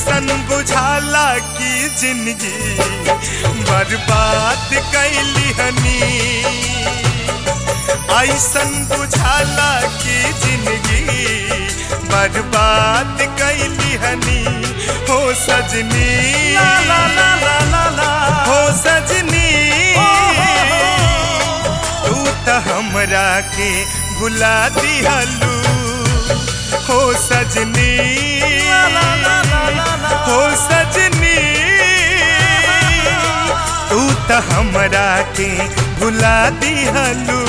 ऐसन बुझाला की जिंदगी बर्बाद कैली हनी ऐसन बुझाला की जिंदगी बर्बाद कैली हनी हो सजनी ला ला ला ला ला ला हो सजनी तू त हमरा के भुला दिहलू हो सजनी ला ला ला ला ला ला हो सजनी तू त हमरा के भुला दिहलू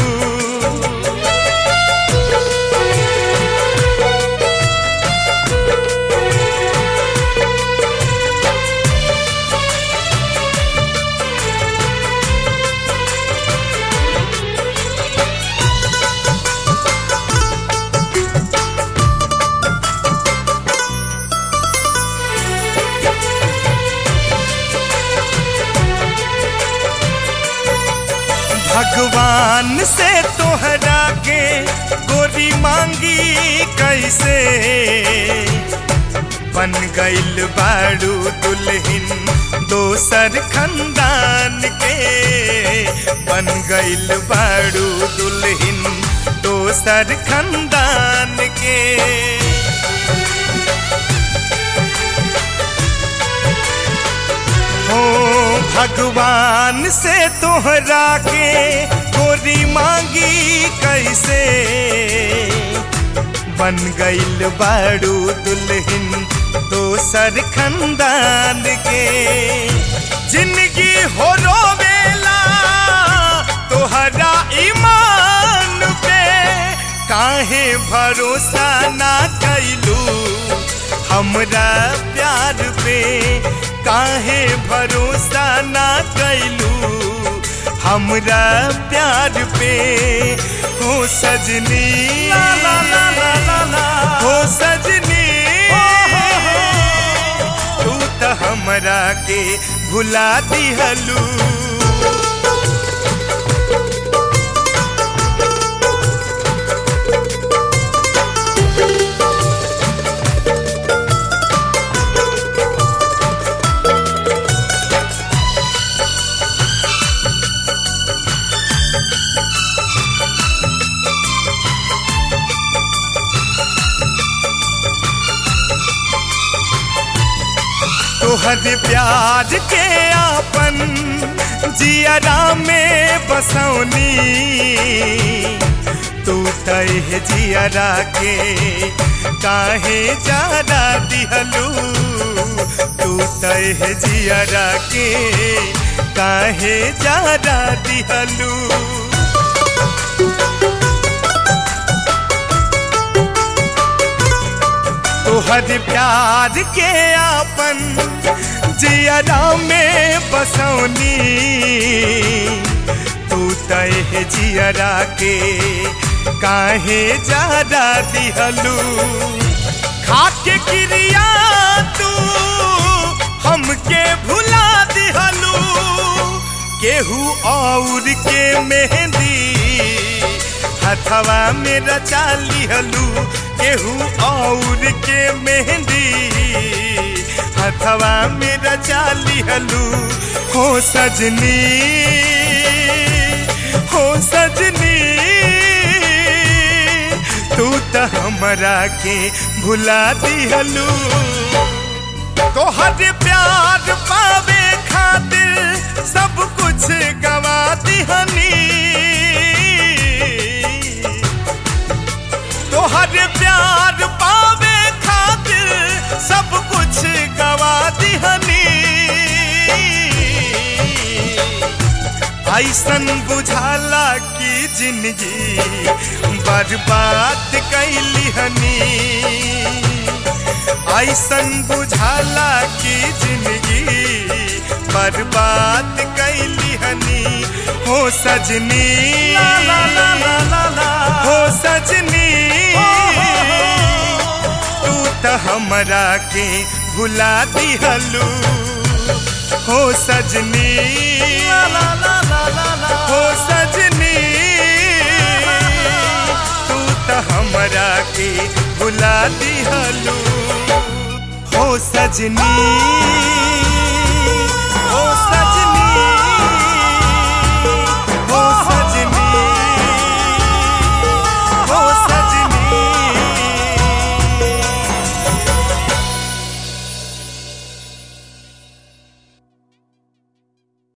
भगवान से तोहरा के गोरी मांगी कैसे बन गइल बाड़ू दुल्हन दोसर खंदान के बन गइल बाड़ू दुल्हन दोसर खंदान के हो भगवान से तोहरा के गोरी मांगी कैसे बन गइल बाड़ू दुल्हन दोसर खंदान के जिंदगी हो रोवेला तोहरा ईमान पे काहे भरोसा ना कैलू हमरा प्यार पे काहे भरोसा ना कैलू हमरा प्यार पे हो सजनी ला ला ला ला ला ला हो सजनी तू त हमरा के भुला दिहलू तोहर प्यार के आपन जियरा में बसौनी तू तह जियरा के काहे जारा दिहलू तू तह जियरा के काहे जारा दिहलू तोहर प्यार के आपन जियरा में बसौनी तू तह जियरा के काहे जारा दिहलू खाके क्रिया तू हमके भुला दिहलू केहू और के मेहंदी हथवा में रचा लिहलू केहू और के मेहंदी हथवा में रचा लिहलू हो सजनी हो सजनी तू त हमरा के भुला दिहलू तोहर प्यार पावे खातिर सब कुछ गवा दिहनी तोहर प्यार पावे खातिर सब कुछ गवा दिहनी ऐसन बुझाला की जिंदगी बर्बाद कैली हनी ऐसन बुझाला की जिंदगी बर्बाद कैली हनी हो सजनी ला ला ला ला ला ला हो सजनी तू त हमरा के भुला दिहलू हो सजनी ला ला ला ला ला ला हो सजनी तू त हमरा के भुला दिहलू हो ओ सजनी ओ सजनी